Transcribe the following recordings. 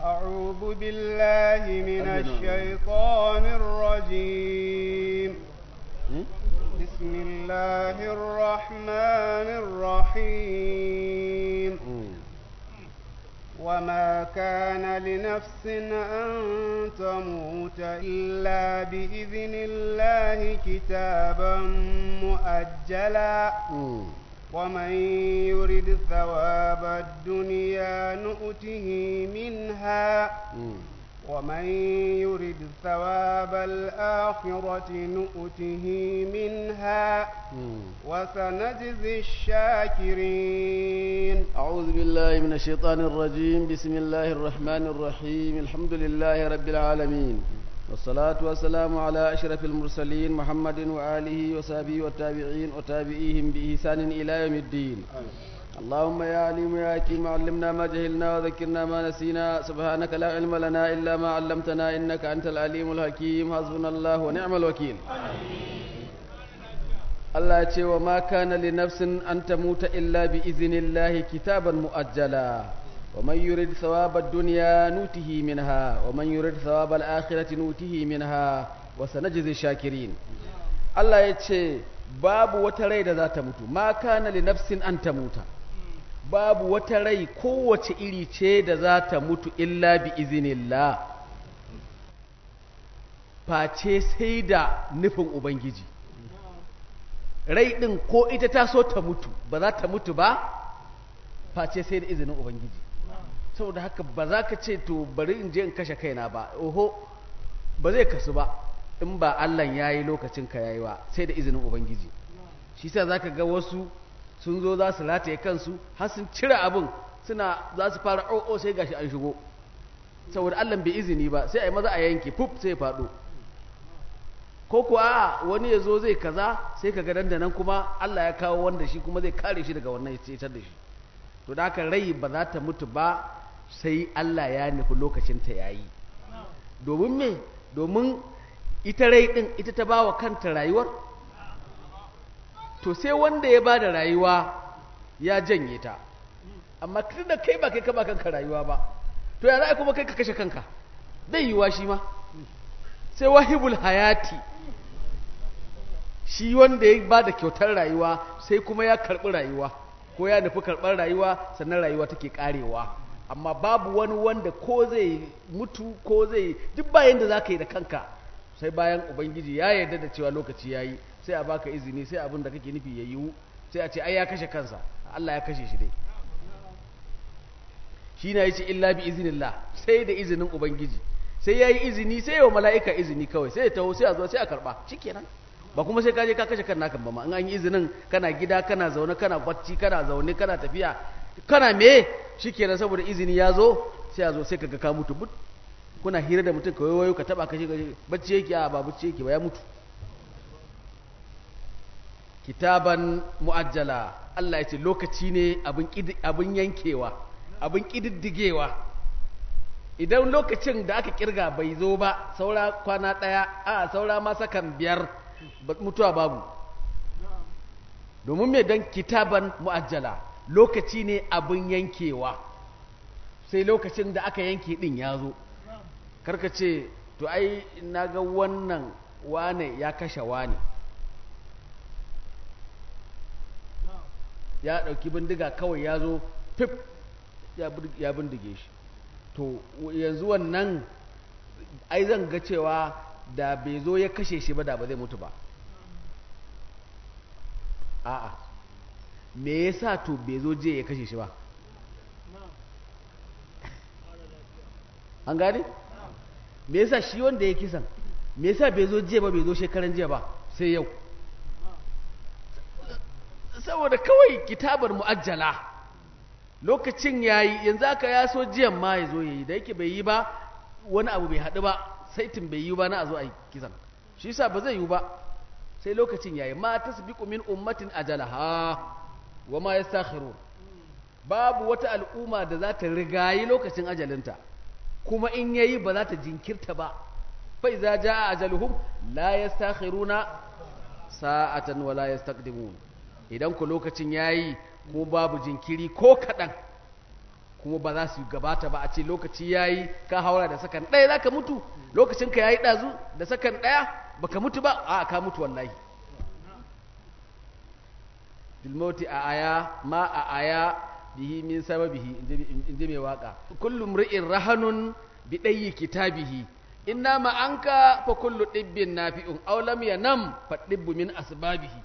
أعوذ بالله من الشيطان الرجيم بسم الله الرحمن الرحيم وما كان لنفس أن تموت إلا بإذن الله كتابا مؤجلا ومن يرد ثواب الدنيا نؤته منها ومن يرد ثواب الآخرة نؤته منها وسنجزي الشاكرين أعوذ بالله من الشيطان الرجيم بسم الله الرحمن الرحيم الحمد لله رب العالمين والصلاة والسلام على أشرف المرسلين محمد وآله وصحبه والتابعين وتابعيهم بإحسان إلى يوم الدين اللهم يا عليم يا حكيم علمنا ما جهلنا وذكرنا ما نسينا سبحانك لا علم لنا إلا ما علمتنا إنك أنت العليم الحكيم حسبنا الله ونعم الوكيل Allah ya ce wa ma kana li nafsin an tamuta illa bi iznillahi kitaban muajjala wa man yurid thawaba ad-dunya nutihi minha wa man yurid thawaba al-akhirati nutihi minha wa sanajzi shakirin Allah ya ce babu wata rai da za ta mutu ma kana li nafsin an tamuta babu wata rai kowace iri ce da za ta mutu illa bi iznillah face sai da nufin ubangiji rai ɗin ko ita ta so ta mutu ba za ta mutu ba face sai da izinin ubangiji saboda haka ba za ka ce to bari in je in kashe kaina ba oho ba zai kasu ba in ba allah ya yi lokacin ka yayi ba sai da izinin ubangiji shi sa za ka ga wasu sun zo za su rataye kansu har sun cire abin suna za su fara o'o sai gashi an shigo saboda allah bai izini ba sai a yi maza a yanke fuf sai ya faɗo ko kuwa wani ya zo zai kaza sai ka ga dandanan kuma Allah ya kawo wanda shi kuma zai kare shi daga wannan ya cetar da shi to da haka rai ba za ta mutu ba sai Allah ya nufi lokacin ta yayi domin me domin ita rai din ita ta bawa kanta rayuwar to sai wanda ya bada rayuwa ya janye ta amma tun da kai ba kai ka ba kanka rayuwa ba to ya za kuma kai ka kashe kanka zai yiwa shi ma sai wahibul hayati shi wanda ya ba da kyautar rayuwa sai kuma ya karɓi rayuwa ko ya nufi karɓar rayuwa sannan rayuwa take ƙarewa amma babu wani wanda ko zai mutu ko zai duk bayan da za ka yi da kanka sai bayan ubangiji ya yarda da cewa lokaci ya yi sai a baka izini sai abin da kake nufi ya yiwu sai a ce ai ya kashe kansa Allah ya kashe shi dai shi na yace illa bi iznillah sai da izinin ubangiji sai ya yi izini sai wa mala'ika izini kawai sai ya taho sai a zo sai a karɓa shi kenan ba kuma sai kaje ka kashe kan naka ba ma in an yi izinin kana gida kana zaune kana bacci kana zaune kana tafiya kana me shi kenan saboda izini ya zo sai a zo sai ka ga ka mutu but kuna hira da mutum kawai wayo ka taba kashe bacci yake a ba bacci yake ba ya mutu kitaban mu'ajjala Allah ya ce lokaci ne abin yankewa abin kididdigewa idan lokacin da aka kirga bai zo ba saura kwana ɗaya a saura ma sakan biyar mutuwa babu domin mai don kitaban mu'ajjala lokaci ne abin yankewa sai lokacin da aka yanke ɗin ya zo karka ce to ai na ga wannan wane ya kashe wane ya ɗauki bindiga kawai ya zo fif ya bindige shi to yanzu wannan ai zan ga cewa da bai zo ya kashe shi ba da ba zai mutu ba a'a me yasa to bai zo je ya kashe shi ba an gane me yasa shi wanda ya kisan me yasa bai zo jiya ba bai zo shekaran jiya ba sai yau saboda kawai kitabar mu'ajjala lokacin yayi yanzu aka ya so jiyan ma ya zo yayi da yake bai yi ba wani abu bai haɗu ba saitin bai yi ba na a zo a yi kisan shi yasa ba zai yi ba sai lokacin yayi ma tasbiqu min ummatin ajalaha wa ma yastakhirun babu wata al'umma da za ta rigayi lokacin ajalinta kuma in yayi ba za ta jinkirta ba fa idza jaa ajaluhum la yastakhiruna sa'atan wa la yastaqdimun idan ku lokacin yayi ko babu jinkiri ko kadan kuma ba za su gabata ba a ce lokaci yayi ka haura da sakan ɗaya za ka mutu lokacin ka yayi ɗazu da sakan ɗaya baka mutu ba a ka mutu wallahi bilmauti a aya ma a aya bihi min sababihi in ji mai waka kullum ri'in rahanun bi ɗayi kitabihi inna ma anka fa kullu ɗibbin nafi'un aw lam yanam fa ɗibbu min asbabihi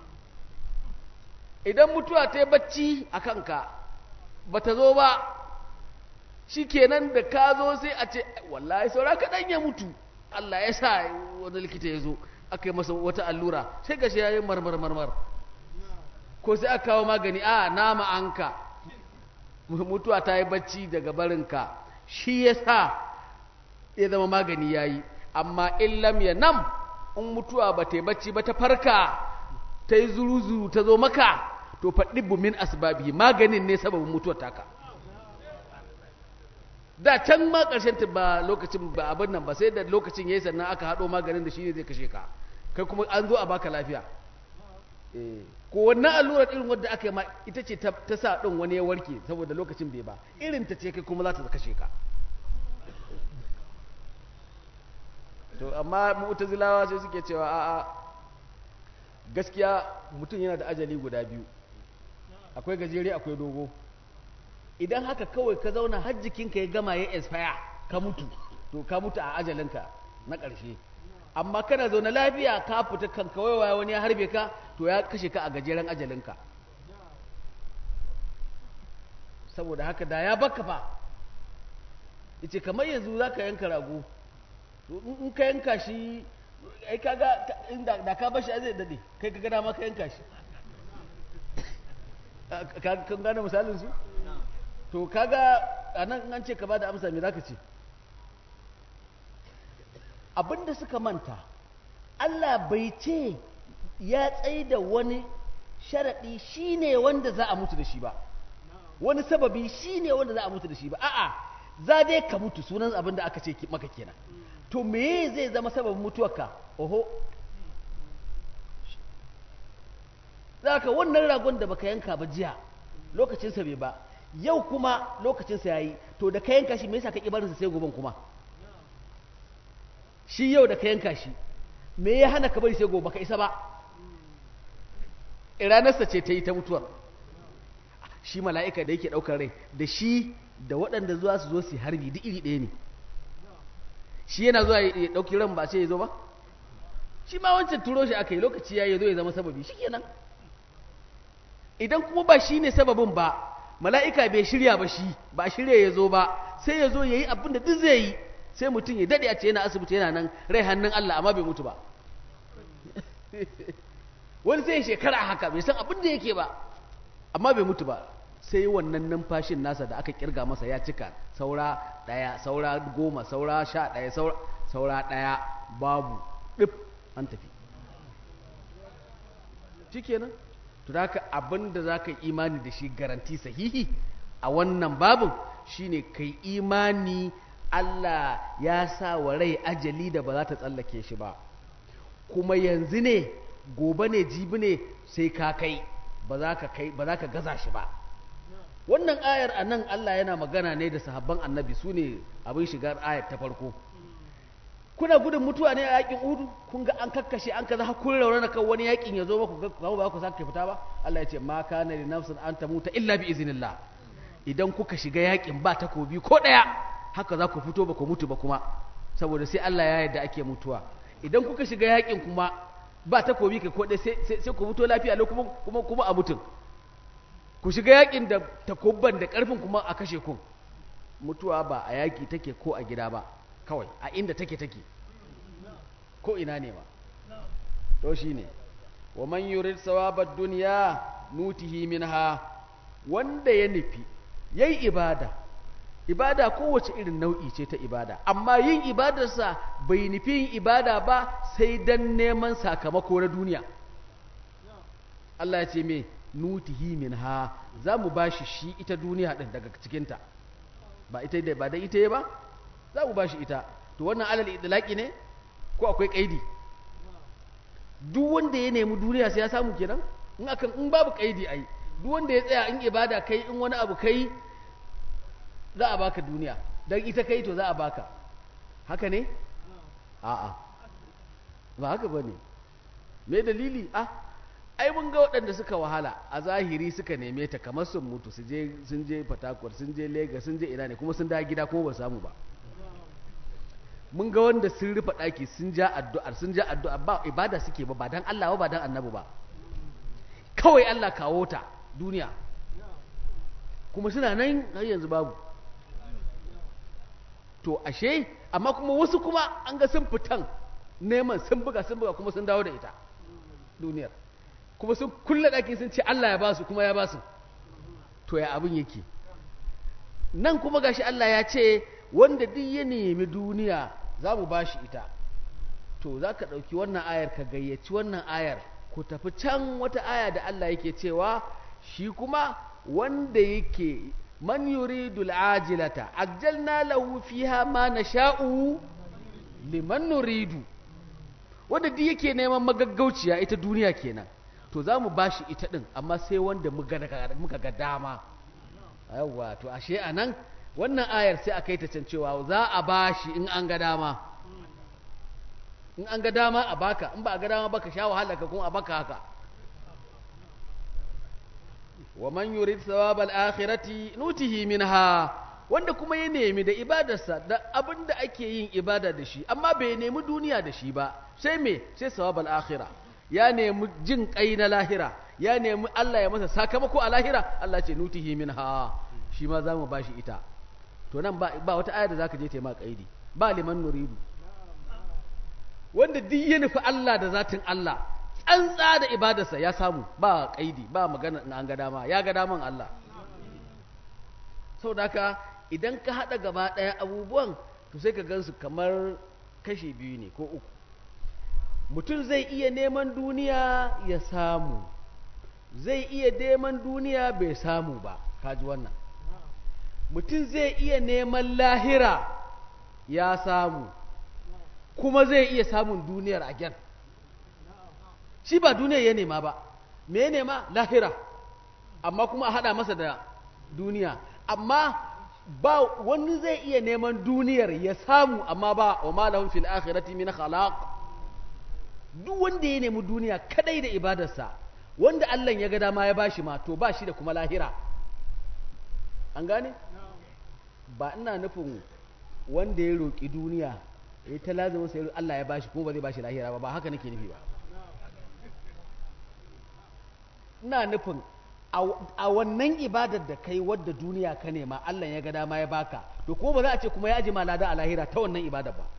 idan mutuwa ta yi bacci a kanka ba ta zo ba shi kenan da ka zo sai a ce wallahi saura kaɗan ya mutu Allah ya sa wani likita ya zo aka yi masa wata allura sai ga shi ya yi marmar marmar ko sai aka kawo magani a nama anka mutuwa ta yi bacci daga barinka shi ya sa ya zama magani ya yi amma illam ya nam in mutuwa ba ta yi bacci ba ta farka ta yi zuru-zuru ta zo maka to faɗi min asbabi maganin ne sababin mutuwar taka da can ma ƙarshen ta ba lokacin ba abin nan ba sai da lokacin yayi sannan aka haɗo maganin da shi ne zai kashe ka kai kuma an zo a baka lafiya ko wannan allurar irin wadda aka yi ma ita ce ta sa ɗin wani ya warke saboda lokacin bai ba irin ta ce kai kuma za ta kashe ka to amma mu'tazilawa sai suke cewa a'a gaskiya mutum yana da ajali guda biyu akwai gajere akwai dogo idan haka kawai ka zauna har jikinka ya gama ya expire ka mutu to ka mutu a ajalinka na ƙarshe amma kana zaune lafiya ka fita kan kawai wani ya harbe ka to ya kashe ka a gajeren ajalinka saboda haka da ya baka fa yace kamar yanzu za ka yanka rago in ka yanka shi ai kaga inda da ka bashi zai dade kai ka gada maka yanka shi kan gane misalin su to kaga anan an ce ka bada amsa me zaka ce abinda suka manta Allah bai ce ya tsaye da wani sharaɗi shine wanda za a mutu da shi ba wani sababi shine wanda za a mutu da shi ba a'a za dai ka mutu sunan abin da aka ce maka kenan to me zai zama sababin mutuwarka oho za ka wannan ragon da baka yanka ba jiya lokacinsa bai ba yau kuma lokacinsa ya yi to da ka yanka shi me yasa ka ƙi barinsa sai goben kuma shi yau da ka yanka shi me ya hana ka bari sai gobe ka isa ba ranarsa ce ta yi ta mutuwar shi mala'ika da yake ɗaukar rai da shi da waɗanda zuwa su zo su harbi duk iri ɗaya ne shi yana zuwa ya ɗauki ran ba sai ya zo ba shi ma wancan turo shi aka yi lokaci ya yi zo ya zama sababi shi kenan idan kuma ba shi ne sababin ba mala'ika bai shirya ba shi ba shirya ya zo ba sai ya zo ya yi abin da duk zai yi sai mutum ya daɗe a ce yana asibiti yana nan rai hannun Allah amma bai mutu ba wani sai shekara haka bai san abin da yake ba amma bai mutu ba sai wannan numfashin nasa da aka kirga masa ya cika saura ɗaya saura goma saura sha ɗaya saura ɗaya babu ɗif an tafi shi kenan to da haka abin da za ka imani da shi garanti sahihi a wannan babin shine kai imani Allah ya sa wa rai ajali da ba za ta tsallake shi ba kuma yanzu ne gobe ne jibi ne sai ka kai ba za ka kai ba za ka gaza shi ba wannan ayar a nan Allah yana magana ne da sahabban annabi su ne abin shigar ayar ta farko kuna gudun mutuwa ne a yakin udu kun ga an kakkashe an kaza kun raunana kan wani yakin ya zo maku ga ba ku sake fita ba Allah ya ce ma kana li nafsin an tamuta illa bi iznillah idan kuka shiga yakin ba takobi ko daya haka za ku fito ba ku mutu ba kuma saboda sai Allah ya yarda ake mutuwa idan kuka shiga yakin kuma ba takobi kai ko dai sai sai ku fito lafiya lau kuma kuma kuma a mutun ku shiga yakin da takobban da karfin kuma a kashe ku mutuwa ba a yaki take ko a gida ba kawai a inda take take ko ina ne ba to shine wa man yurid sawabad dunya nutihi minha wanda ya nufi yayi ibada ibada kowace irin nau'i ce ta ibada amma yin ibadarsa bai nufi yin ibada ba sai dan neman sakamako na duniya Allah ya ce me nutihi minha za mu bashi shi ita duniya din daga cikinta ba ita da ba da ita ba za mu bashi ita to wannan alal idlaqi ne ko akwai kaidi duk wanda ya nemi duniya sai ya samu kenan in akan in babu kaidi ai duk wanda ya tsaya in ibada kai in wani abu kai za a baka duniya don ita kai to za a baka haka ne a'a ba haka ba ne me dalili ah ai mun ga waɗanda suka wahala a zahiri suka neme ta kamar sun mutu su je sun je fatakwar sun je lagos sun je ina ne kuma sun da gida kuma ba samu ba mun ga wanda sun rufe ɗaki sun ja addu'ar sun ja addu'ar ba ibada suke ba ba dan Allah ba ba dan annabi ba kawai Allah kawo ta duniya kuma suna nan har yanzu babu to ashe amma kuma wasu kuma an ga sun fitan neman sun buga sun buga kuma sun dawo da ita duniyar kuma sun kulle ɗaki sun ce Allah ya ba su kuma ya ba su to ya abin yake nan kuma gashi Allah ya ce wanda duk ya nemi duniya za mu ba shi ita to za ka ɗauki wannan ayar ka gayyaci wannan ayar ku tafi can wata aya da Allah yake cewa shi kuma wanda yake man yuridu al'ajilata ajjalna lahu fiha ma nasha'u liman nuridu wanda duk yake neman magaggauciya ita duniya kenan to za mu bashi ita din amma sai wanda muka ga dama yawwa to ashe anan wannan ayar sai a kai ta can cewa za a bashi in an ga dama in an ga dama a baka in ba a ga dama baka sha wahala ka kuma a baka haka wa man yurid thawab al-akhirati nutihi minha wanda kuma ya nemi da ibadarsa da abin da ake yin ibada da shi amma bai nemi duniya da shi ba sai me sai thawab al-akhira ya nemi jin kai na lahira ya nemi Allah ya masa sakamako a lahira Allah ce nutihi minha shi ma za mu bashi ita to nan ba, ba wata aya da zaka je ta ma kaidi ba liman nuridu wanda duk ya nufi Allah da zatin Allah tsantsa da ibadarsa ya samu ba kaidi ba magana na an ga dama ya ga daman Allah saboda haka idan ka hada gaba daya abubuwan to sai ka gansu kamar kashi biyu ne ko uku mutum zai iya neman duniya ya samu zai iya neman duniya bai samu ba kaji wannan mutum zai iya neman lahira ya samu kuma zai iya samun duniyar a gyan shi ba duniyar ya nema ba me ya nema lahira amma kuma a haɗa masa da duniya amma ba wani zai iya neman duniyar ya samu amma ba wa malahun fil akhirati min khalaq duk wanda ya nemi duniya kadai da ibadarsa wanda Allah ya ga dama ya bashi ma to ba shi da kuma lahira an gane ba ina nufin wanda ya roƙi duniya ya ta lazima sai Allah ya bashi kuma ba zai bashi lahira ba ba haka nake nufi ba ina nufin a wannan ibadar da kai wadda duniya ka nema Allah ya ga dama ya baka to kuma ba za a ce kuma ya aji ma lada a lahira ta wannan ibadar ba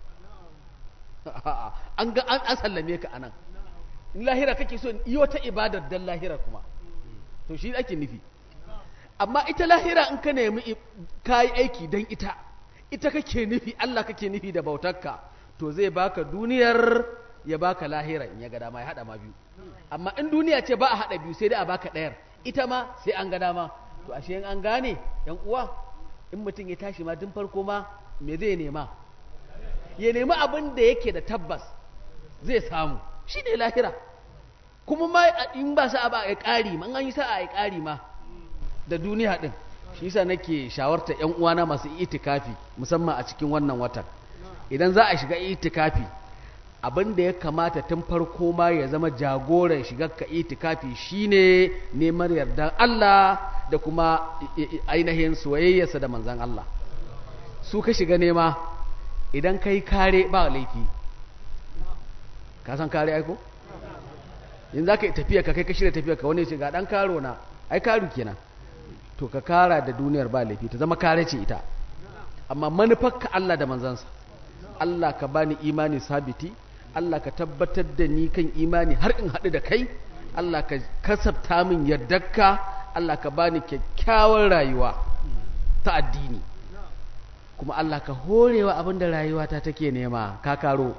an ga an sallame ka anan in lahira kake so yi wata ibadar dan lahira kuma to shi ake nufi amma ita lahira in ka nemi ka yi aiki don ita ita kake nufi Allah kake nufi da bautarka to zai baka duniyar ya baka lahira in ya ga dama ya hada ma biyu amma in duniya ce ba a hada biyu sai dai a baka ɗayar ita ma sai an ga dama to ashe in an gane yan uwa in mutum ya tashi ma tun farko ma me zai nema ya nemi abin da yake da tabbas zai samu shi ne lahira kuma ma in ba sa'a ba a ƙari ma an yi sa'a a ƙari ma da duniya ɗin shi yasa nake shawarta ƴan uwana masu itikafi musamman a cikin wannan watan idan za a shiga itikafi abin da ya kamata tun farko ma ya zama jagoran shigar ka itikafi shine neman yardan Allah da kuma ainihin soyayyarsa da manzon Allah su ka shiga nema idan kai kare ba laifi ka san kare aiko in za ka yi tafiya ka kai ka shirya tafiya ka wani ce ga ɗan karo na ai karu kenan to ka kara da duniyar ba laifi ta zama kare ce ita amma manufar ka Allah da manzansa Allah ka bani imani sabiti Allah ka tabbatar da ni kan imani har in haɗu da kai Allah ka kasabta min yardarka Allah ka bani kyakkyawar rayuwa ta addini kuma Allah ka horewa abinda rayuwata take nema ka karo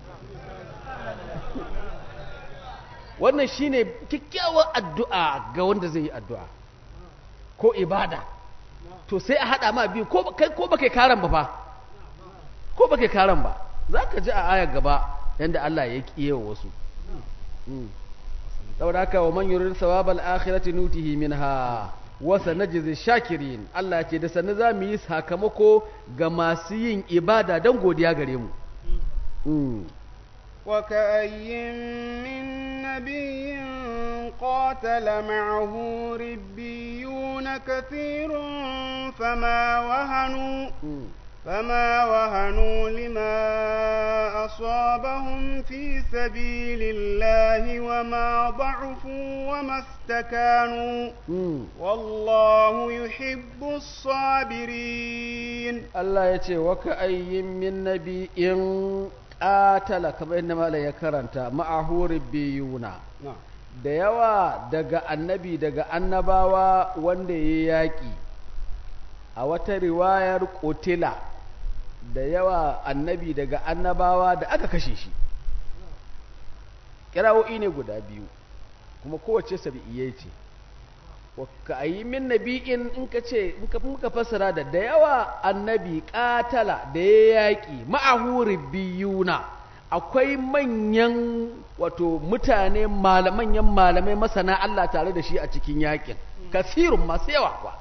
wannan shine kyakkyawar addu'a ga wanda zai yi addu'a ko ibada to sai a haɗa ma biyu ko kai ko baka karan ba fa ko baka karan ba zaka ji a ayar gaba yanda Allah ya kiye wa wasu saboda haka wa man yurid thawabal akhirati nutihi minha wasa najzi shakirin Allah ya ce da sannu za mu yi sakamako ga masu yin ibada don godiya gare mu Mm. وكأي من نبي قاتل معه ربيون كثير فما وهنوا Mm. فما وهنوا لما أصابهم في سبيل الله وما ضعفوا وما استكانوا Mm. والله يحب الصابرين Allah ya ce waka ayyin min nabi'in qatala kamar yadda malai ya karanta ma'ahu biyuna نعم da yawa daga annabi daga annabawa wanda ya yaƙi a wata riwayar kotila da yawa annabi daga annabawa da aka kashe shi kirawo'i ne guda biyu kuma kowace sabi'iyai ce ka yi min nabi'in in ka ce in ka muka fassara da da yawa annabi katala da ya yaƙi ma'ahu biyuna akwai manyan wato mutane manyan malamai masana Allah tare da shi a cikin yaƙin kasirun masu yawa kuwa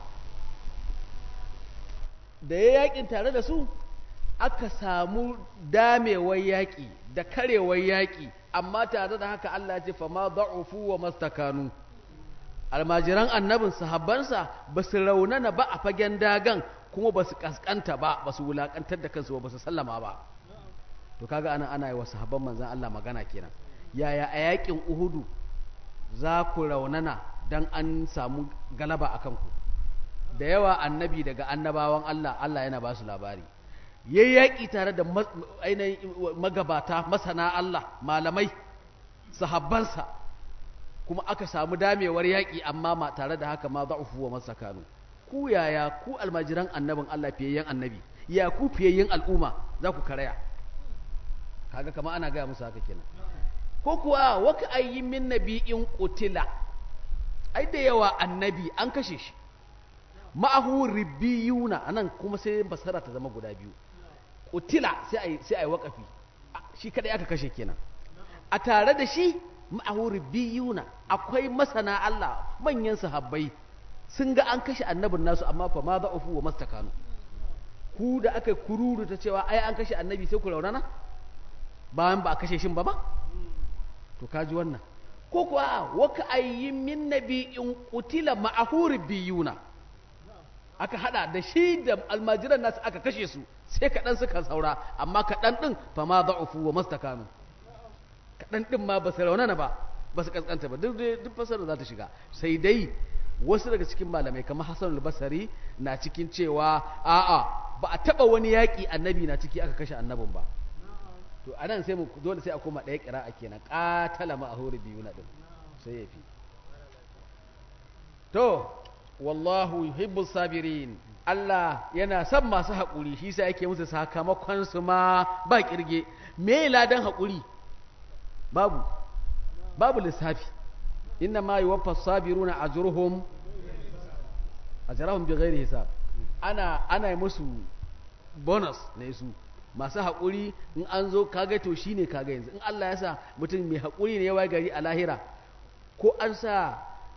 da ya yaƙin tare da su aka samu damewar yaƙi da karewar yaƙi amma tare da haka Allah ya ce fa ma da'ufu wa mastakanu almajiran annabin sahabbansa ba su raunana ba a fagen dagan kuma ba su kaskanta ba ba su wulakantar da kansu ba su sallama ba to kaga ana ana yi wa sahabban manzan Allah magana kenan yaya a yakin uhudu za ku raunana dan an samu galaba a kanku da yawa annabi daga annabawan Allah Allah yana ba su labari yayi yaƙi tare da ainihin magabata masana Allah malamai sahabbansa kuma aka samu damewar yaƙi amma ma tare da haka ma za'ufu wa masakanu ku yaya ku almajiran annabin Allah fiyayyen annabi ya ku fiyayyen al'umma za ku karaya kaga kama ana gaya musu haka kenan ko kuwa waka ayyi min nabi'in qutila ai da yawa annabi an kashe shi ma'ahu ribbiyuna anan kuma sai basara ta zama guda biyu qutila sai ai sai ai waqafi shi kadai aka kashe kenan a tare da shi ma'ahu ribbiyuna akwai masana Allah manyan sahabbai sun ga an kashe annabin nasu amma fa ma za'ufu wa mastakanu ku da aka kururu ta cewa ai an kashe annabi sai ku raunana bayan ba a kashe shin ba ba to kaji wannan ko kuwa waka ayyin min nabi'in qutila ma'ahu ribbiyuna aka hada da shi da almajiran nasu aka kashe su sai kaɗan suka saura amma kaɗan ɗin fa ma za'ufu wa mastakanu kaɗan ɗin ma ba su raunana ba ba su ƙasƙanta ba duk duk fasarar za ta shiga sai dai wasu daga cikin malamai kamar hassan al-basari na cikin cewa a'a ba a taɓa wani yaƙi annabi na ciki aka kashe annabin ba to anan sai mu dole sai a koma ɗaya ƙira'a kenan ƙatala ma a hori biyu na ɗin sai ya fi to wallahu yuhibbu sabirin Allah yana son masu haƙuri shi sa yake musu sakamakon su ma ba ƙirge me ladan haƙuri babu babu lissafi inna ma yuwaffa sabiruna ajruhum ajrahum bighairi hisab ana ana yi musu bonus ne su masu haƙuri in an zo kaga to shine kaga yanzu in Allah ya sa mutum mai haƙuri ne ya waye gari a lahira ko an sa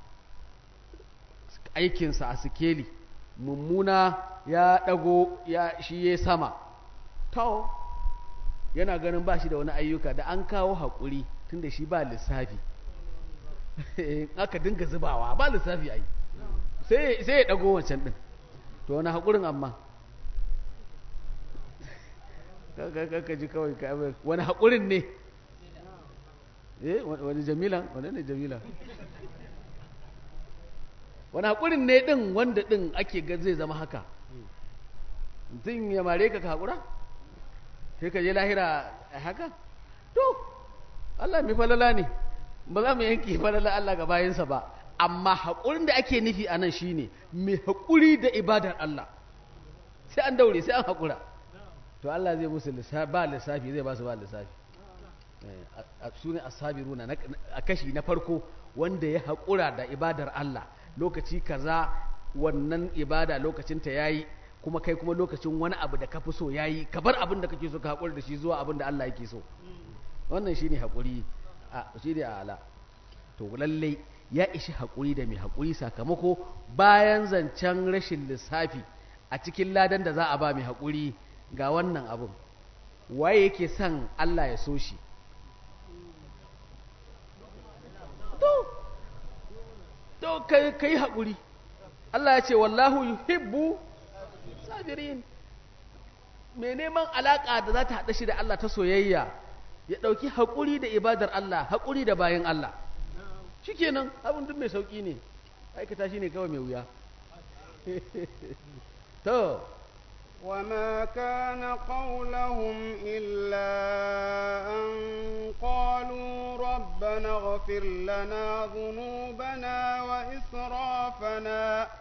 aikinsa a sikeli mummuna ya ɗago ya shi ya sama to yana ganin ba shi da wani ayyuka da an kawo haƙuri tun da shi ba lissafi aka dinga zubawa ba lissafi ai sai ya ɗago wancan ɗin to wani haƙurin amma ka ji kawai ka wani haƙurin ne eh wani jamila wani ne jamila wani haƙurin ne ɗin wanda ɗin ake ga zai zama haka mutum ya mare ka ka haƙura sai ka je lahira a haka to Allah mai falala ne ba za mu yanki falala Allah ga bayansa ba amma haƙurin da ake nufi a nan shi ne mai haƙuri da ibadar Allah sai an daure sai an haƙura to Allah zai musu ba lissafi zai ba su ba lissafi su ne asabiruna a kashi na farko wanda ya haƙura da ibadar Allah lokaci kaza wannan ibada lokacin ta yayi kuma kai kuma lokacin wani abu da ka fi so yayi ka bar abin da kake so ka haƙura da shi zuwa abin da Allah yake so wannan shine haƙuri a shine ala to lallai ya ishi haƙuri da mai haƙuri sakamako bayan zancen rashin lissafi a cikin ladan da za a ba mai haƙuri ga wannan abin waye yake son Allah ya so shi to to kai kai haƙuri Allah ya ce wallahu yuhibbu sabirin mai neman alaƙa da za ta haɗa shi da Allah ta soyayya ya ɗauki haƙuri da ibadar Allah haƙuri da bayan Allah shikenan abin duk mai sauƙi ne aikata shi ne kawai mai wuya to وما كان قولهم إلا أن قالوا ربنا اغفر لنا ذنوبنا وإسرافنا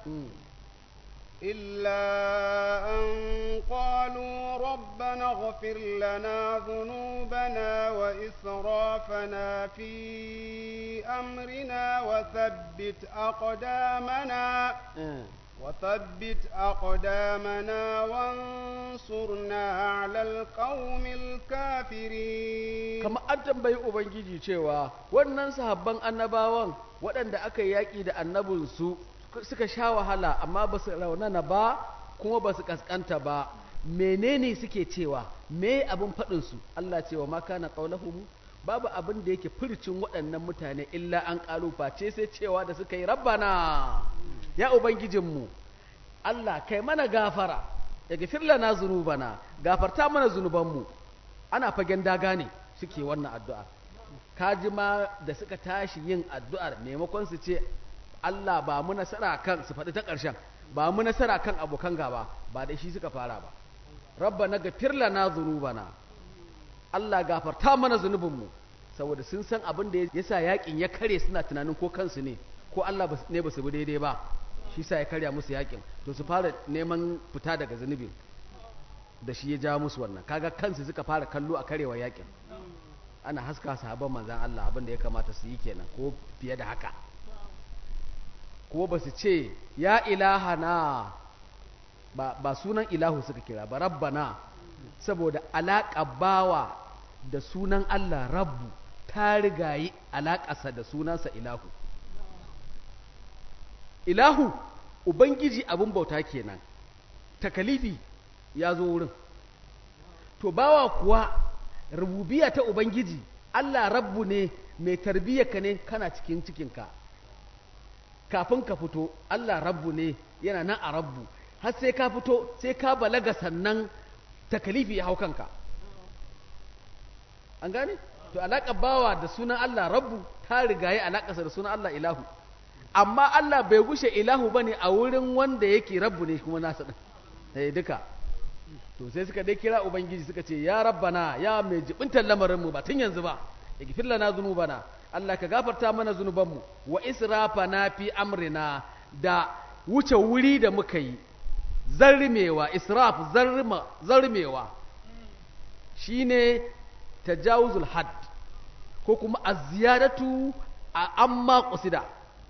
إلا أن قالوا ربنا اغفر لنا ذنوبنا وإسرافنا في أمرنا وثبت أقدامنا وثبت أقدامنا وانصرنا على القوم الكافرين kama an tambayi ubangiji cewa wannan sahabban annabawan waɗanda aka yaƙi da annabinsu suka sha wahala amma ba su raunana ba kuma ba su kaskanta ba menene suke cewa me abin faɗinsu Allah cewa ma kana qaulahum babu abin da yake furcin waɗannan mutane illa an ƙalu face sai cewa da suka yi rabbana ya ubangijinmu Allah kai mana gafara ya gafir lana zunubana gafarta mana zunubanmu ana fagen daga ne suke wannan addu'a kaji ma da suka tashi yin addu'ar maimakon su ce Allah ba mu nasara kan su faɗi ta ƙarshen ba mu nasara kan abokan gaba ba da shi suka fara ba rabba na gafir lana zunubana Allah gafarta mana zunubinmu saboda sun san abin da ya sa yakin ya kare suna tunanin ko kansu ne ko Allah ne ba su bi daidai ba shi sa ya karya musu yakin to su fara neman fita daga zunubin da shi ya ja musu wannan kaga kansu suka fara kallo a karewa yakin ana haska sahabban manzan Allah abin da ya kamata su yi kenan ko fiye da haka ko ba su ce ya ilahana ba, ba sunan ilahu suka kira ba rabbana saboda alaƙa bawa da sunan Allah rabbu ta rigayi alaƙasa da sunansa ilahu ilahu ubangiji abin bauta kenan takalifi ya zo wurin to bawa kuwa rububiya ta ubangiji Allah rabbu ne mai tarbiyyarka ne kana cikin cikinka kafin ka fito Allah rabbu ne yana nan a rabbu har sai ka fito sai ka balaga sannan takalifi ya hau kanka an gane to alaƙar bawa da sunan Allah rabbu ta rigaye alaƙarsa da sunan Allah ilahu amma Allah bai gushe ilahu bane a wurin wanda yake rabbu ne kuma nasa din sai duka to sai suka dai kira ubangiji suka ce ya rabbana ya mai jibintar lamarin mu ba tun yanzu ba igfir lana zunubana Allah ka gafarta mana zunubanmu wa israfana fi amrina da wuce wuri da muka yi zarmewa israf zarma zarmewa shine tajawuzul had ko kuma az-ziyadatu a amma qusida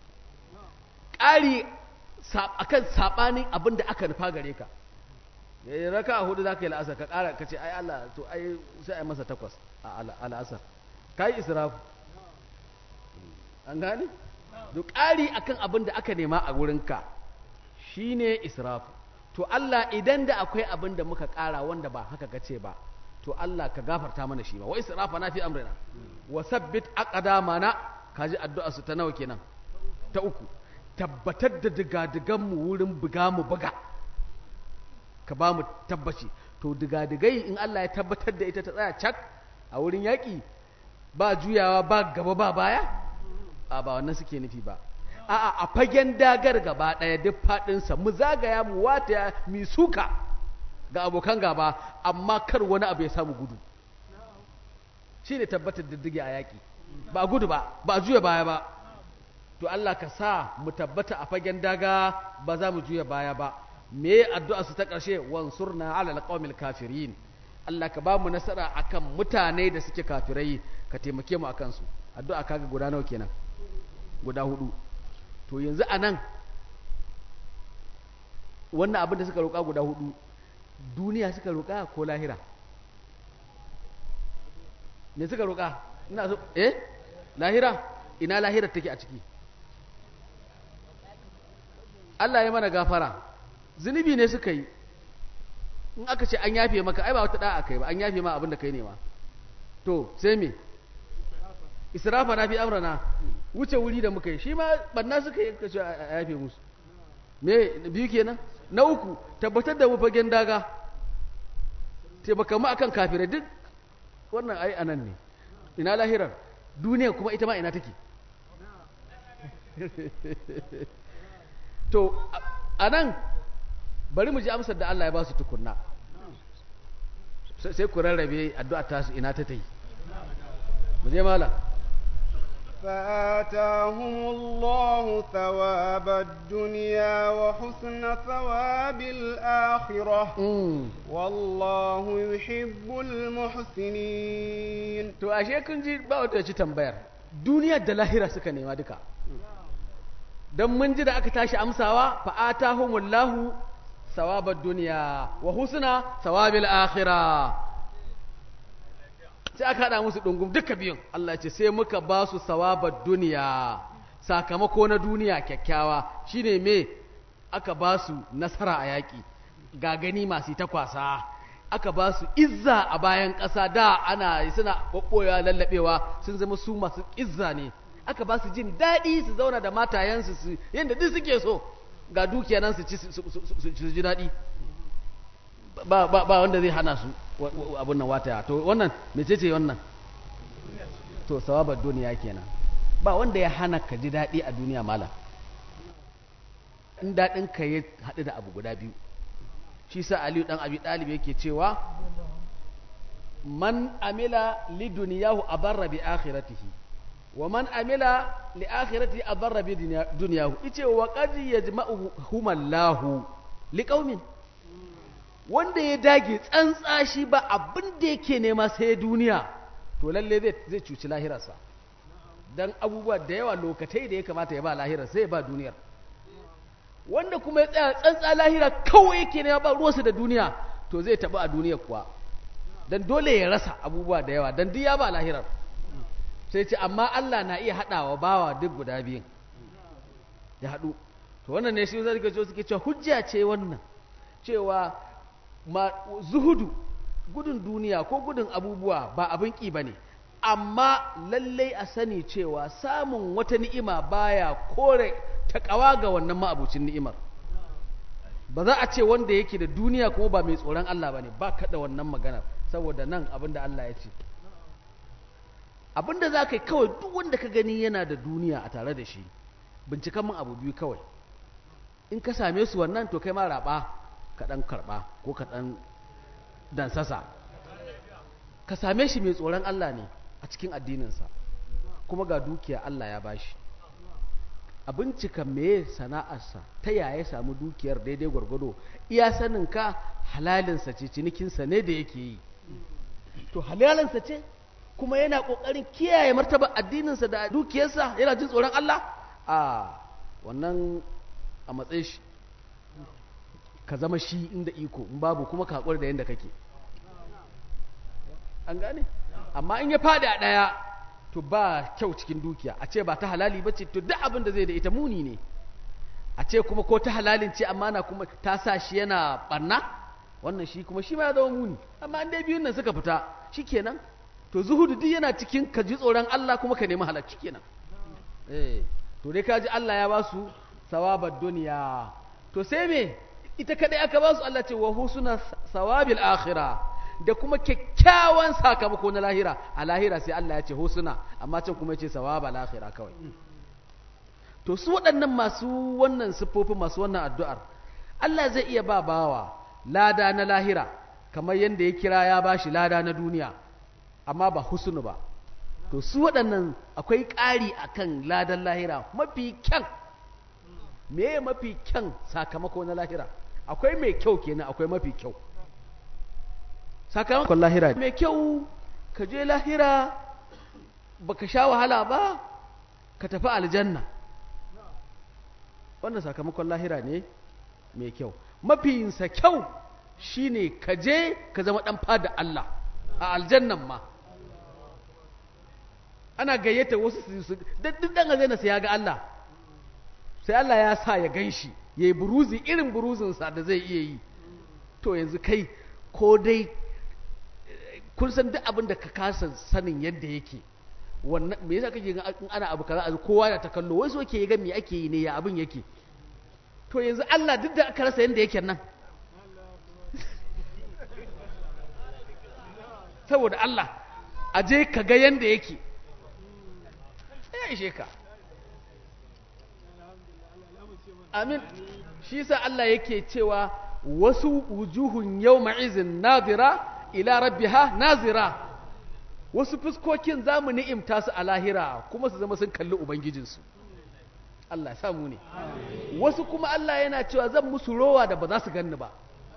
ƙari akan sabanin abin da aka nufa gare ka ya raka hudu zaka yi la'asar ka ƙara ka ce ai Allah to ai sai ai masa takwas a al'asar kai israfu an gane duk ƙari akan abin da aka nema a wurinka shine israfu to Allah idan da akwai abin da muka ƙara wanda ba haka kace ba to Allah ka gafarta mana shi ba wa israfa na fi amrina wa sabbit aqdamana kaji addu'a su ta nawa kenan ta uku tabbatar da digadigan mu wurin buga mu buga ka ba mu tabbaci to digadigai in Allah ya tabbatar da ita ta tsaya cak a wurin yaƙi ba juyawa ba gaba ba baya a ba wannan suke nufi ba a'a a fagen dagar gaba ɗaya duk faɗinsa mu zagaya mu wata mi suka ga abokan gaba amma kar wani abu ya samu gudu shi ne tabbatar diddige a yaƙi ba gudu ba ba juya baya ba to Allah ka sa mu tabbata a fagen daga ba za mu juya baya ba me addu'a su ta ƙarshe wansurna ala alqawmil kafirin Allah ka ba mu nasara akan mutane da suke kafirai ka taimake mu akan su addu'a kaga guda nawa kenan guda hudu to yanzu anan wannan abin da suka roƙa guda hudu duniya suka roƙa ko lahira me suka roƙa ina so eh lahira ina lahira take a ciki Allah ya mana gafara zunubi ne suka yi in aka ce an yafe maka ai ba wata da'a kai ba an yafe ma abin da kai ne ma to sai me israfa na fi amrana wuce wuri da muka yi shi ma banna suka yi ka ce a yafe musu me biyu kenan na uku tabbatar da mu fagen daga taimaka mu akan kafirai duk wannan ai anan ne ina lahirar duniya kuma ita ma ina take to a nan bari mu ji amsar da Allah ya ba su tukunna sai ku rarrabe addu'a tasu ina ta ta yi mu je malam فآتاهم الله ثواب الدنيا وحسن ثواب الآخرة والله يحب المحسنين to ashe kun ji ba wata ci tambayar duniya da lahira suka nema duka don mun ji da aka tashi amsawa fa'atahumullahu sawabad duniya wa husna sawabil akhirah sai aka haɗa musu ɗungum duka biyun Allah ce sai muka ba su sawabar duniya sakamako na duniya kyakkyawa shine me aka ba su nasara a yaƙi ga gani masu ta kwasa aka ba su izza a bayan ƙasa da ana suna ɓoɓɓoya lallaɓewa sun zama su masu izza ne aka ba su jin daɗi su zauna da matayensu su yadda duk suke so ga dukiya nan su ci su ji daɗi ba ba wanda zai hana su abun nan wata to wannan mecece wannan to sawabar duniya kenan ba wanda ya hana ka ji daɗi a duniya malam in daɗin ka ya haɗu da abu guda biyu shi sa aliyu ɗan abi ɗalib yake cewa man amila li duniyahu abarra bi akhiratihi wa man amila li akhiratihi abarra bi duniyahu ice wa qad yajma'u humallahu li qaumin wanda ya dage tsantsa shi ba abin da yake nema sai duniya to lalle zai zai cuci lahirarsa dan abubuwa da yawa lokatai da ya kamata ya ba lahirar sai ya ba duniyar wanda kuma ya tsaya tsantsa lahira kawai yake nema ba ruwansa da duniya to zai taɓa a duniyar kuwa dan dole ya rasa abubuwa da yawa dan duk ya ba lahirar sai ce amma Allah na iya haɗawa bawa duk guda biyun ya haɗu to wannan ne shi zai ga suke cewa hujja ce wannan cewa ma zuhudu gudun duniya ko gudun abubuwa ba abin ƙi ba ne amma lallai a sani cewa samun wata ni'ima baya kore taƙawa ga wannan ma'abucin ni'imar ba za a ce wanda yake da duniya kuma ba mai tsoron Allah ba ne ba kaɗa wannan maganar saboda nan abin da Allah ya ce abin da za ka yi kawai duk wanda ka gani yana da duniya a tare da shi binciken min abu biyu kawai in ka same su wannan to kai ma raɓa ka ɗan karɓa ko ka ɗan dansasa ka same shi mai tsoron Allah ne a cikin addininsa kuma ga dukiya Allah ya bashi a bincika meye sana'arsa ta yaya ya samu dukiyar daidai gwargwado iya sanin ka halalinsa ce cinikinsa ne da yake yi to halalinsa ce kuma yana ƙoƙarin kiyaye martaba addininsa da dukiyarsa yana jin tsoron Allah a wannan a matsayin shi ka zama shi inda iko in babu kuma ka haƙuri da yadda kake an gane amma in ya faɗi a ɗaya to ba kyau cikin dukiya a ce ba ta halali ba ce to duk abin da zai da ita muni ne a ce kuma ko ta halalin ce amma na kuma ta sa shi yana ɓarna wannan shi kuma shi ma ya zama muni amma an dai biyun nan suka fita shi kenan to zuhudu duk yana cikin ka ji tsoron Allah kuma ka nemi halacci kenan eh to dai ka ji Allah ya ba su sawabar duniya to sai me ita kadai aka ba su Allah ce wa husuna sawabil akhirah da kuma kyakkyawan sakamako na lahira a lahira sai Allah ya ce husuna amma can kuma ya ce sawaba lahira kawai to su waɗannan masu wannan siffofin masu wannan addu'ar Allah zai iya ba bawa lada na lahira kamar yadda ya kira ya bashi lada na duniya amma ba husunu ba to su waɗannan akwai ƙari akan ladan lahira mafi kyan me mafi kyan sakamako na lahira akwai mai kyau kenan akwai mafi kyau sakamakon lahira mai kyau ka je lahira baka sha wahala ba ka tafi aljanna wannan sakamakon lahira ne mai kyau mafiyinsa kyau shine ka je ka zama dan fada Allah a aljannan ma ana gayyata wasu su duk dan aljanna sai ya ga Allah sai Allah ya sa ya gan shi ya yi buruzi irin buruzinsa da zai iya yi to yanzu kai ko dai kun san duk abin da ka kasa sanin yadda yake wannan me yasa kake ga in ana abu kaza kowa ya ta kallo wai so ke ga me ake yi ne ya abin yake to yanzu Allah duk da aka rasa yadda yake nan saboda Allah a je ka ga yadda yake ya ishe ka amin shi sa Allah yake cewa wasu wujuhun yau ma'izin nazira ila rabbiha nazira wasu fuskokin za mu ni'imta su a lahira kuma su zama sun kalli ubangijinsu Allah samu ne wasu kuma Allah yana cewa zan musu rowa da ba za su ganni ba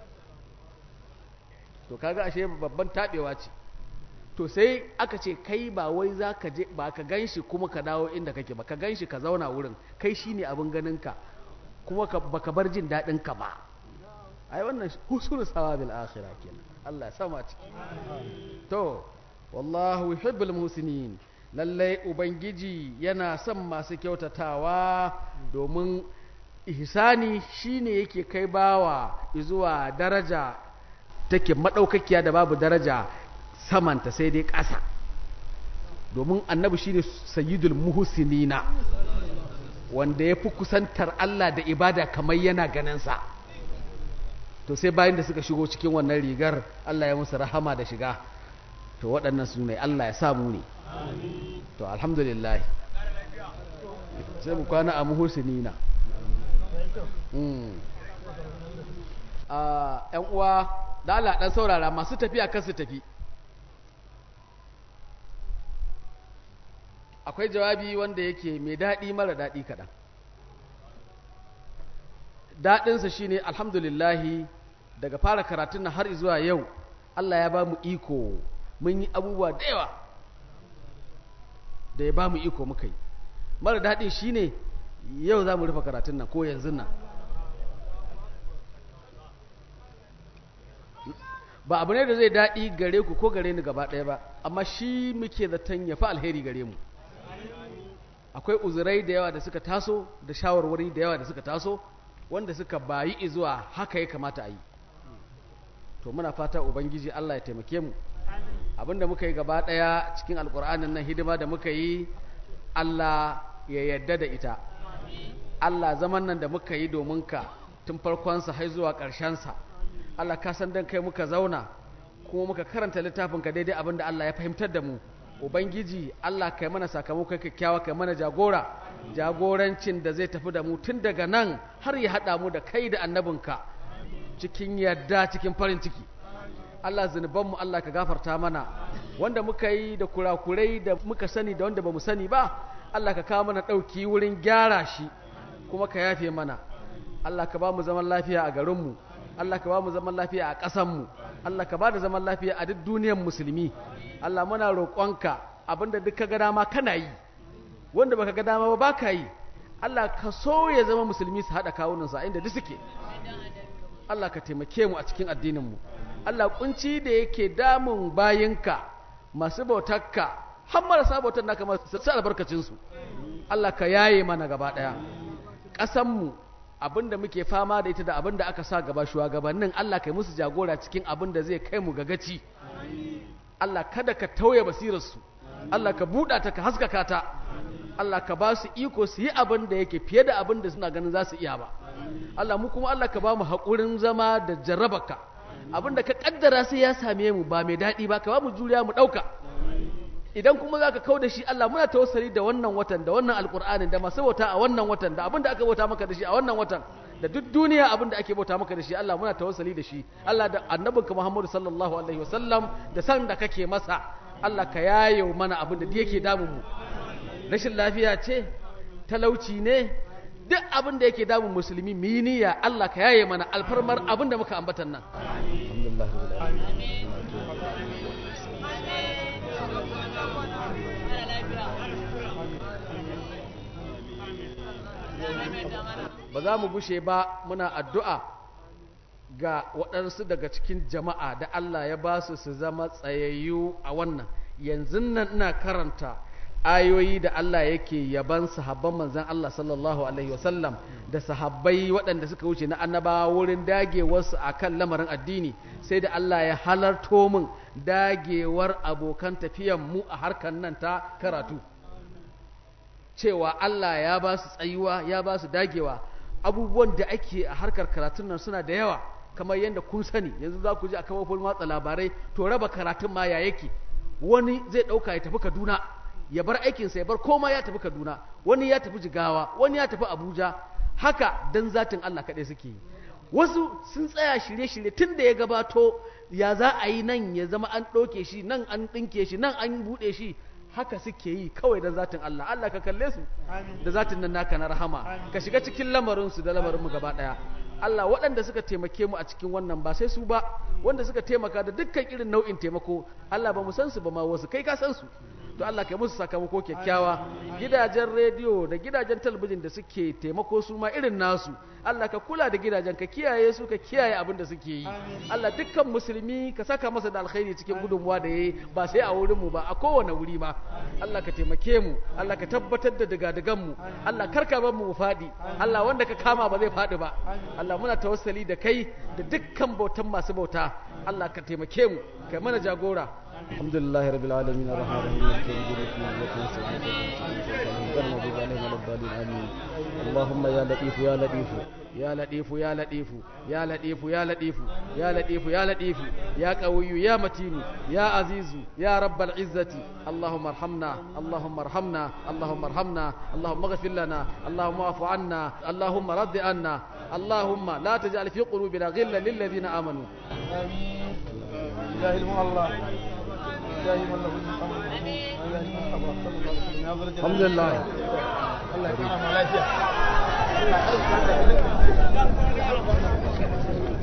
to kaga ashe babban tabewa ce to sai aka ce kai ba wai za ka je ba ka ganshi kuma ka dawo inda kake ba ka ganshi ka zauna wurin kai shine abin ganinka kuma baka bar jin daɗin ka ba ai wannan husnul sawabil akhirah kenan Allah ya sama ciki to wallahu yuhibbul muhsinin lallai ubangiji yana son masu kyautatawa domin ihsani shine yake kai bawa zuwa daraja take madaukakiya da babu daraja samanta sai dai ƙasa domin annabi shine sayyidul muhsinina wanda ya fi kusantar Allah da ibada kamar yana ganinsa to sai bayan da suka shigo cikin wannan rigar Allah ya musu rahama da shiga to waɗannan su ne Allah ya samu ne to alhamdulillah sai mu kwana a muhsinina a ‘yan uwa da Allah ɗan saurara masu tafiya kan su tafi akwai jawabi wanda yake mai daɗi mara daɗi kaɗan daɗinsa shine alhamdulillahi daga fara karatun na har zuwa yau Allah ya ba mu iko mun yi abubuwa da yawa da ya ba mu iko muka yi mara daɗin shine yau za mu rufe karatun nan ko yanzu nan ba abu ne da zai daɗi gare ku ko gare ni gaba ɗaya ba amma shi muke zaton ya fi alheri gare mu akwai uzurai da yawa da suka taso da shawarwari da yawa da suka taso wanda suka bayi zuwa haka ya kamata a yi to muna fata ubangiji Allah ya taimake mu abinda muka yi gaba ɗaya cikin alkur'anin nan hidima da muka yi Allah ya yarda da ita Allah zaman nan da muka yi domin ka tun farkonsa har zuwa ƙarshensa Allah ka san dan kai muka zauna kuma muka karanta littafin ka daidai abinda Allah ya fahimtar da mu ubangiji Allah kai mana sakamakon kyakkyawa kai mana jagora jagorancin da zai tafi da mu tun daga nan har ya haɗa mu da kai da annabinka cikin yadda cikin farin ciki Allah zunubanmu Allah ka gafarta mana wanda muka yi da kurakurai da muka sani da wanda ba mu sani ba Allah ka kawo mana ɗauki wurin gyara shi kuma ka yafe mana Allah ka ba mu zaman lafiya a garinmu Allah ka ba mu zaman lafiya a ƙasanmu Allah ka ba da zaman lafiya a duk duniyar musulmi Allah muna roƙonka abinda duk ka ga dama kana yi wanda baka ga dama ba baka yi Allah ka so ya zama musulmi su haɗa kawunansa inda duk suke Allah ka taimake mu a cikin addininmu Allah kunci da yake damun bayinka masu bautarka har marasa bautar naka masu albarkacinsu Allah ka yaye mana gaba ɗaya ƙasanmu abinda muke fama da ita da abinda aka sa gaba shugabannin Allah kai musu jagora cikin abinda zai kai mu gagaci Allah kada ka tauye basirarsu Allah ka buɗa ta ka haskaka ta Allah ka ba su iko su yi abin da yake fiye da abin da suna ganin za su iya ba Allah mu kuma Allah ka ba mu haƙurin zama da jarrabaka abin da ka ƙaddara sai ya same mu ba mai daɗi ba ka ba mu juriya mu ɗauka idan kuma za ka kau da shi Allah muna tawassali da wannan watan da wannan alƙur'anin da masu bauta a wannan watan da abin da aka bauta maka da shi a wannan watan da duk duniya abin da ake bauta maka da shi Allah muna tawassali da shi Allah da annabinka Muhammadu sallallahu alaihi wasallam da san da kake masa Allah ka yayo mana abin da yake damun mu rashin lafiya ce talauci ne duk abin da yake damun musulmi mu yi niyya Allah ka yaye mana alfarmar abin da muka ambatan nan alhamdulillah ba za mu gushe ba muna addu'a ga waɗansu daga cikin jama'a da Allah ya ba su su zama tsayayyu a wannan yanzu nan ina karanta ayoyi da Allah yake yaban sahabban manzan Allah sallallahu alaihi wasallam da sahabbai waɗanda suka wuce na annabawa wurin dagewarsu a kan lamarin addini sai da Allah ya halarto min dagewar abokan tafiyan mu a harkar nan ta karatu cewa Allah ya ba su tsayuwa ya ba su dagewa abubuwan da ake a harkar karatun nan suna da yawa kamar yadda kun sani yanzu za ku ji a kafofin watsa labarai to raba karatun ma ya yake wani zai ɗauka ya tafi kaduna ya bar aikinsa ya bar koma ya tafi kaduna wani ya tafi jigawa wani ya tafi abuja haka dan zatin allah kaɗai suke yi wasu sun tsaya shirye-shirye tun da ya gabato ya za a yi nan ya zama an ɗauke shi nan an ɗinke shi nan an buɗe shi haka suke yi kawai da zatin Allah Allah ka kalle su da zatin nan naka na rahama ka shiga cikin lamarinsu da lamarinmu gaba ɗaya Allah waɗanda suka taimake mu a cikin wannan ba sai su ba wanda suka taimaka da dukkan irin nau'in taimako Allah ba mu san su ba ma wasu kai ka san su to Allah kai musu sakamako kyakkyawa gidajen rediyo da gidajen talabijin da suke taimako su ma irin nasu Allah ka kula da gidajen ka kiyaye su ka kiyaye abin da suke yi Allah dukkan musulmi ka saka masa da alkhairi cikin gudunmuwa da yayi ba sai a wurin mu ba a kowane wuri ma Allah ka taimake mu Allah ka tabbatar da digadigan mu Allah karka bar mu fadi Allah wanda ka kama ba zai fadi ba Allah muna tawassali da kai da dukkan bautan masu bauta Allah ka taimake mu kai mana jagora alhamdulillahi rabbil alamin arrahmanir rahim اللهم يا لطيف يا لطيف يا لطيف يا لطيف يا لطيف يا لطيف يا لطيف يا لطيف يا قوي يا متين يا عزيز يا رب العزة اللهم ارحمنا اللهم ارحمنا اللهم ارحمنا اللهم اغفر لنا اللهم اعف عنا اللهم رد عنا اللهم لا تجعل في قلوبنا غلا للذين آمنوا آمين جاهل الله جاهل من له الأمر الحمد لله الله يكرمه لا